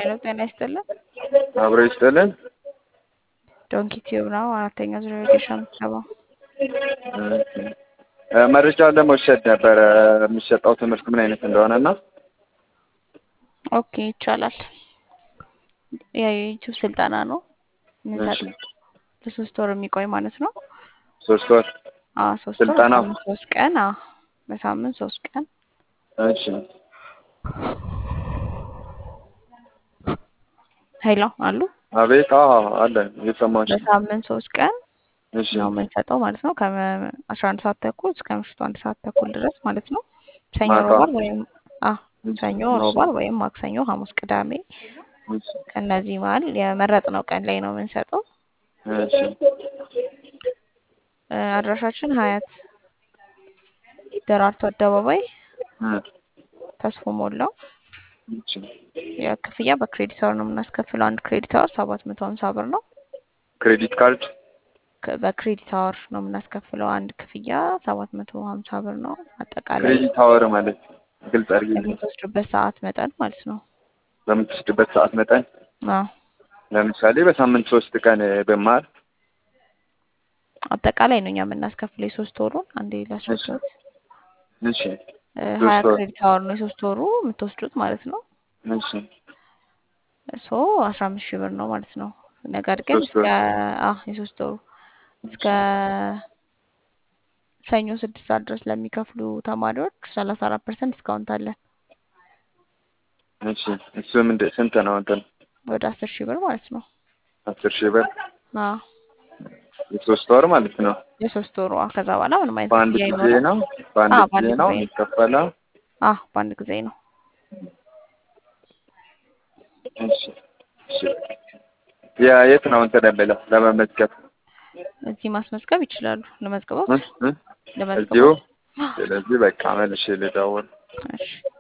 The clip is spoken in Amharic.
ሄሎ ጤና ይስጥልን። አብሮ ይስጥልን። ዶንኪ ቲዩብ ነው። አራተኛ ዙር ቬኬሽን ምትገባ መረጃ ለመውሰድ ነበረ የሚሰጠው ትምህርት ምን አይነት እንደሆነ እና ኦኬ ይቻላል። የዩቲዩብ ስልጠና ነው እሺ፣ የምንሰጠው ለሶስት ወር የሚቆይ ማለት ነው። ሶስት ወር አዎ ሶስት ወር ስልጠናው? በሳምንት ሶስት ቀን አዎ በሳምንት ሶስት ቀን እሺ ሄሎ አሉ አቤት አዎ አለ እየሰማሁሽ በሳምንት ሶስት ቀን እሺ ነው የምንሰጠው ማለት ነው። ከአስራ አንድ ሰዓት ተኩል እስከ ምሽቱ አንድ ሰዓት ተኩል ድረስ ማለት ነው። ሰኞ ማታ? ሮባር ወይም አ ሰኞ እሺ፣ ሮባር ወይም ማክሰኞ፣ ሐሙስ፣ ቅዳሜ እሺ፣ ከእነዚህ መሀል የመረጥነው ቀን ላይ ነው የምንሰጠው። እሺ እ አድራሻችን ሀያት ደራርቱ አደባባይ እ ተስፎ ሞላው። እሺ የክፍያ በክሬዲት አወር ነው የምናስከፍለው። አንድ ክሬዲት አወር ሰባት መቶ ሀምሳ ብር ነው። ክሬዲት ካርድ ከ- በክሬዲት አወር ነው የምናስከፍለው። አንድ ክፍያ ሰባት መቶ ሀምሳ ብር ነው። አጠቃላይ ክሬዲት አወር ማለት ግልጽ አድርጊልኝ። የምትወስዱበት ሰዓት መጠን ማለት ነው። በምትወስድበት ሰዓት መጠን አዎ ለምሳሌ በሳምንት ሶስት ቀን ብማር አጠቃላይ ነው እኛ የምናስከፍለው የሶስት ወሩን አንዴ ላስረዳት። እሺ እ ሶስት ሀያ ወር ክሬዲት አወር ነው የሶስት ወሩ የምትወስዱት ማለት ነው። እሺ ሶ አስራ አምስት ሺህ ብር ነው ማለት ነው። ነገር ግን ሶስት እስከ ወር አ የሶስት ወሩ እስከ ሰኞ ስድስት ሰዓት ድረስ ለሚከፍሉ ተማሪዎች ሰላሳ አራት ፐርሰንት ዲስካውንት አለን። እሺ እሱ ምንድን ስንት ነው እንትን ወደ አስር ሺህ ብር ማለት ነው። አስር ሺህ ብር አዎ የሶስት ወር ማለት ነው። የሶስት ወሩ አዎ። ከዛ በኋላ ምንም አይነት በአንድ ክፍያ ጊዜ አይኖርም። ነው በአንድ አዎ ጊዜ በአንድ ነው ጊዜ ነው። የሚከፈለው። አዎ በአንድ ጊዜ ነው። እሺ እሺ ያ የት ነው እንትን የምለው ለመመዝገብ እዚህ ማስመዝገብ ይችላሉ። ለመዝገቦት እ እ እዚሁ ለመዝገቦት ስለዚህ በቃ መልሼ ልደውል። እሺ